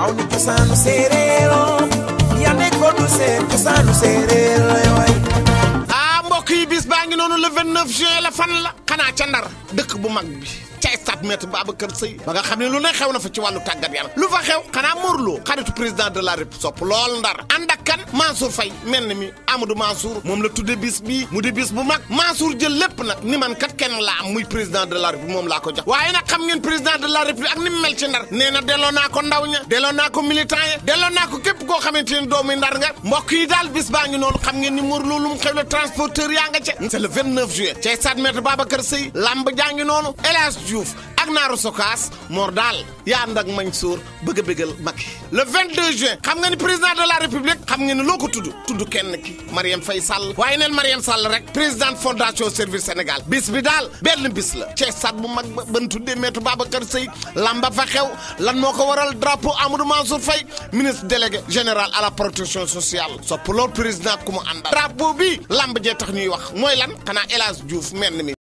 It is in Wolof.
waaw ni cosaanu séeréeroo yaa nekkoon du seen cosaanu séeréer lay way ah mbokk yi bis baa ngi noonu le 29 juin la fan la xanaa ca ndar dëkk bu mag bi ca stade Maître Babacar Sèye ba nga xam ne lu ne xew na fa ci wàllu tàggat yaram lu fa xew xanaa Morlo xaritu président de la République sopp lool ndar ànd ak kan Mansour Faye mel ni mi Amadou Mansour moom la tudde bis bii mu di bis bu mag Mansour jël lépp nag ni man kat kenn laa am muy président de la République moom laa ko jox waaye nag xam ngeen président de la République ak ni mu mel ci ndar nee na delloo naa ko ndaw ña delloo naa ko militant ya delloo naa ko képp koo xamante ne doomu ndar nga mbokk yi daal bis baa ngi noonu xam ngeen ni Morlo lu mu xew la transporteur yaa nga ca c'est le 29 juillet ca stade Maître Babacar Sèye lamb jaa ngi noonu El Hadj Diouf ak naaru sokaas Mor daal yaa ànd ak Mansour bëgg a bëggal Macky le 22 juin xam nga ni président de la république xam nga ni loo ko tudd tudd kenn ki Marième Faye Sall waaye neen Marième Sall rek présidente fondation service Sénégal bis bi daal benn bis la ci stade bu mag ba ban tuddee Maître Babacar Sèye lamba fa xew lan moo ko waral drapeau Amadou Mansour Faye ministre délégué général à la protection sociale sopp loolu président ku mu àndal drapeau bi lamb jee tax ñuy wax mooy lan xanaa El Hadj Diouf mel ni mi